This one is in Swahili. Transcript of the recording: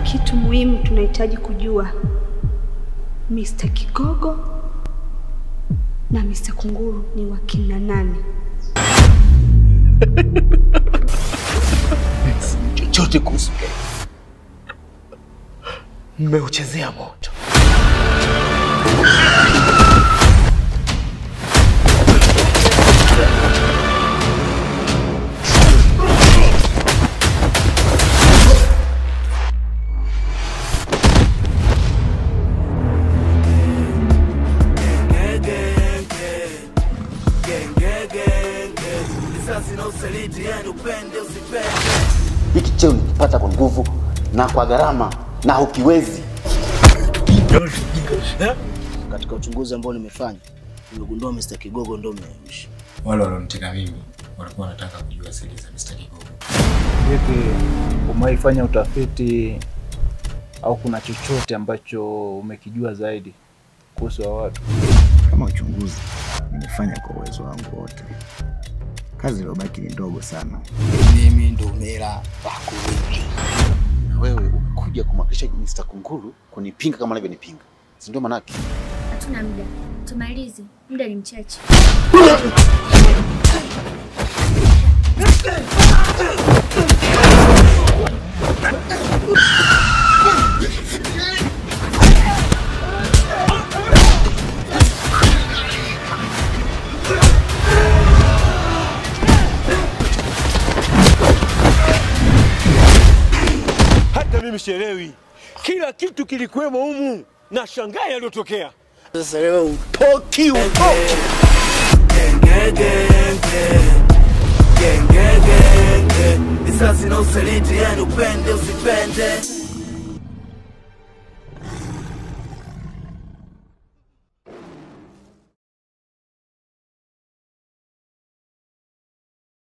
kitu muhimu tunahitaji kujua, Mr. Kigogo na Mr. Kunguru ni wakina nani? chochote kuhusu Gay. Mmeuchezea moto. Hiki cheo nikipata kwa nguvu na kwa gharama na hukiwezi. Katika uchunguzi ambao nimefanya nimegundua Mr. Kigogo ndo mmeamsha. Wale walioniteka mimi walikuwa wanataka kujua siri za Mr. Kigogo. Vipi, umewaifanya utafiti au kuna chochote ambacho umekijua zaidi kuhusu hao watu? Kama uchunguzi nimefanya kwa uwezo wangu wote, kazi iliyobaki ni ndogo sana. Mimi ndo mera wako wengi. Na wewe umekuja kumwakilisha Mr. Kunguru kunipinga kama anavyonipinga, si ndio? Manake Hatuna muda, tumalize, muda ni mchache. Hata mimi sielewi, kila kitu kilikuwemo humu na shangaa yaliyotokea. Sasa leo utoki utoki. Risasi na usaliti, yani upende usipende